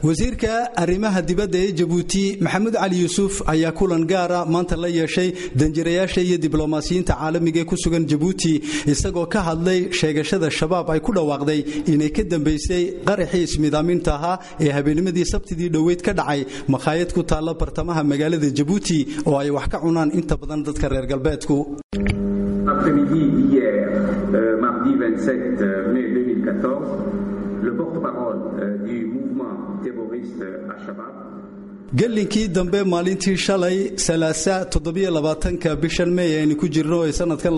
wasiirka arrimaha dibadda ee jabuuti maxamuud cali yuusuf ayaa kulan gaara maanta la yeeshay danjirayaasha iyo diblomaasiyiinta caalamiga ee ku sugan jabuuti isagoo ka hadlay sheegashada shabaab ay ku dhawaaqday inay ka dambaysay qaraxii ismidaaminta ahaa ee habeennimadii sabtidii dhoweyd ka dhacay makhaayad ku taalla bartamaha magaalada jabuuti oo ay wax ka cunaan inta badan dadka reer galbeedku Après-midi d'hier, euh, mardi 27 mai 2014, le porte-parole euh, du mouvement terroriste Al-Shabaab gelinkii dambe maalintii shalay salaasa toddobiyolabaatanka bishan mey aynu ku jirno ee sanadkan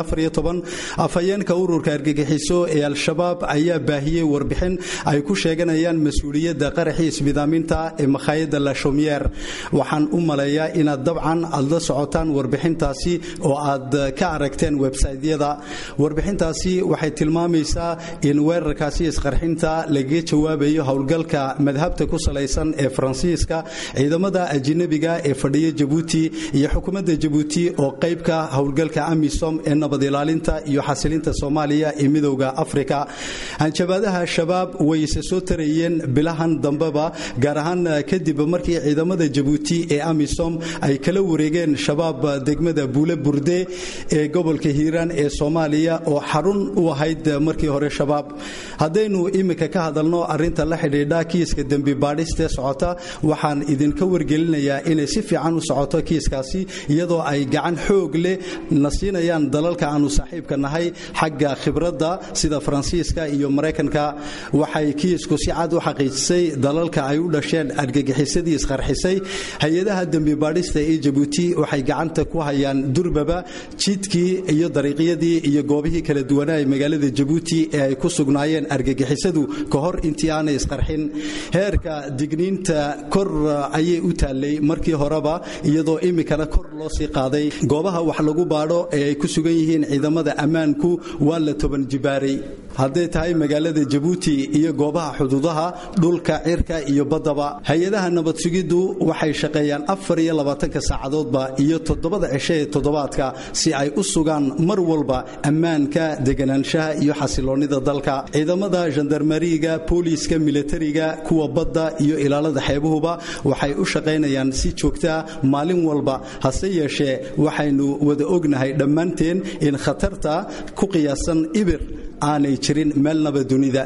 afhayeenka ururka argagixiso ee al-shabaab ayaa baahiyey warbixin ay ku sheeganayaan mas-uuliyadda qaraxii ismidaaminta ee makhaayadda lashomiyer waxaan u maleeyaa inaad dabcan aad la socotaan warbixintaasi oo aad ka aragteen websaytyada warbixintaasi waxay tilmaamaysaa in weerarkaasi isqarxinta lagaga jawaabayo howlgalka madhabta ku salaysan ee faransiiska ciidamada ajinabiga ee fadhiya jabuuti iyo xukuumadda jabuuti oo qaybka howlgalka amisom ee nabad ilaalinta iyo xasilinta soomaaliya ee midowda afrika hanjabaadaha shabaab way isa soo tarayeen bilahan dambeba gaar ahaan kadib markii ciidamada jabuuti ee amisom ay kala wareegeen shabaab degmada buule burde ee gobolka hiiraan ee soomaaliya oo xarun u ahayd markii hore shabaab haddaynu iminka ka hadalno arinta la xidhiidha kiiska dembi baadhistee socota waxaan idinka wargelinayaa inay si fiican u socoto kiiskaasi iyadoo ay gacan xoog leh na siinayaan dalalka aanu saaxiibka nahay xagga khibradda sida faransiiska iyo maraykanka waxay kiisku si cad u xaqiijisay dalalka ay u dhasheen argagixisadii isqarxisay hay-adaha dembi baadhista ee jabuuti waxay gacanta ku hayaan durbaba jidkii iyo dariiqyadii iyo goobihii kala duwanaa ee magaalada jabuuti ee ay ku sugnaayeen argagixisadu ka hor intii aanay isqarxin heerka digniinta kor ayay u taallay markii horeba iyadoo iminkana kor loo sii qaaday goobaha wax lagu baadho ee ay ku sugan yihiin ciidamada ammaanku waa la toban jibaaray hadday tahay magaalada jabuuti iyo goobaha xuduudaha dhulka cirka iyo baddaba hay-adaha nabad sugiddu waxay shaqeeyaan afar iyo labaatanka saacadoodba iyo toddobada cisho ee toddobaadka si ay u sugaan mar walba ammaanka deganaanshaha iyo xasiloonnida dalka ciidamada jandarmariga booliiska milatariga kuwa badda iyo ilaalada xeebuhuba waxay u shaqaynayaan si joogtaa maalin walba hase yeeshee waxaynu wada ognahay dhammaanteen in khatarta ku qiyaasan ibir aanay jirin meelnaba dunida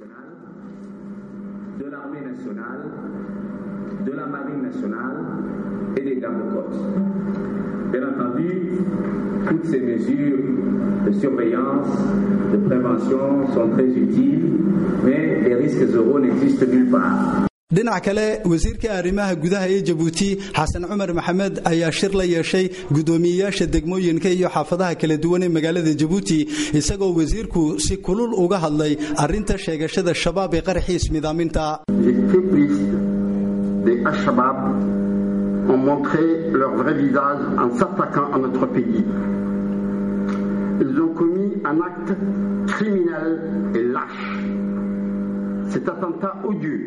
de l'armée nationale, de la marine nationale et des gardes-côtes. Bien entendu, toutes ces mesures de surveillance, de prévention sont très utiles, mais les risques zéro n'existent nulle part. dhinac kale wasiirka arrimaha gudaha ee jabuuti xasan cumar maxamed ayaa shir la yeeshay guddoomiyeyaasha degmooyinka iyo xaafadaha kala duwan ee magaalada jabuuti isagoo wasiirku si kulul uga hadlay arrinta sheegashada shabaab ee qaraxii ismidaaminta Les terroristes des Al-Shabaab ont montré leur vrai visage en s'attaquant à notre pays. Ils ont commis un acte criminel et lâche. Cet attentat odieux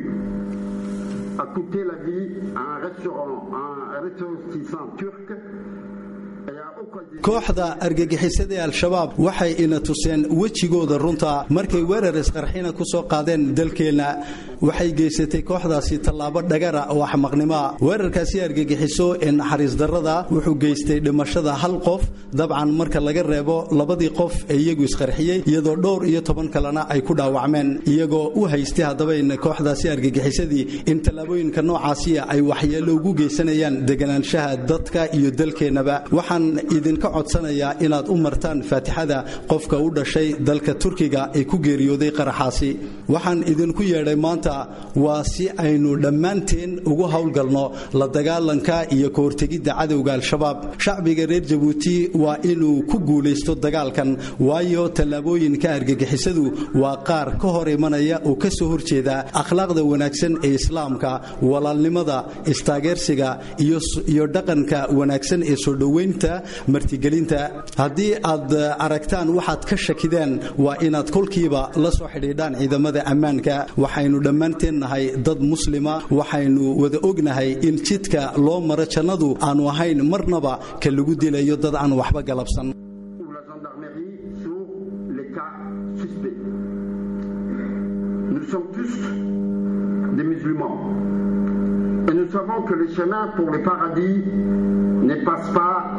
a coûté la vie à un restaurant, à un ressortissant turc et a occasionné kooxda argagixisada ee al-shabaab waxay ina tuseen wejigooda runta markay weerar isqarxina ku soo qaadeen dalkeenna waxay geysatay kooxdaasi tallaabo dhagara oo axmaqnimoa weerarkaasi argagixiso ee naxariis darrada wuxuu geystay dhimashada hal qof dabcan marka laga reebo labadii qof ee iyagu isqarxiyey iyadoo dhowr iyo toban kalena ay ku dhaawacmeen iyagoo u haystay haddaba in kooxdaasi argagixisadii in tallaabooyinka noocaasiya ay waxyeello ugu geysanayaan deganaanshaha dadka iyo dalkeennaba waxaan idinka codsanayaa inaad u martaan faatixada qofka u dhashay dalka turkiga ee ku geeriyooday qaraxaasi waxaan idinku yeedhay maanta waa si aynu dhammaanteen ugu howlgalno la dagaalanka iyo ka hortegidda cadowga al-shabaab shacbiga reer jabuuti waa inuu ku guulaysto dagaalkan waayo tallaabooyinka argagixisadu waa qaar ka hor imanaya oo ka soo horjeeda akhlaaqda wanaagsan ee islaamka walaalnimada istaageersiga iyo dhaqanka wanaagsan ee soo dhoweynta martigelinta haddii aad aragtaan waxaad ka shakideen waa inaad kolkiiba la soo xidhiidhaan ciidamada ammaanka waxaynu dhammaanteen nahay dad muslima waxaynu wada ognahay in jidka loo maro jannadu aanu ahayn marnaba ka lagu dilayo dad aan waxba galabsan ou la gendarmerie sur les cas suspects. Nous sommes tous des musulmans. musulmans. Et nous savons que le chemin pour le paradis ne passe pas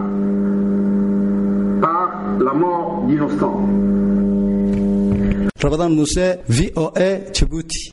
par la mort d'innocents. rabadaan muuse v o a jabuuti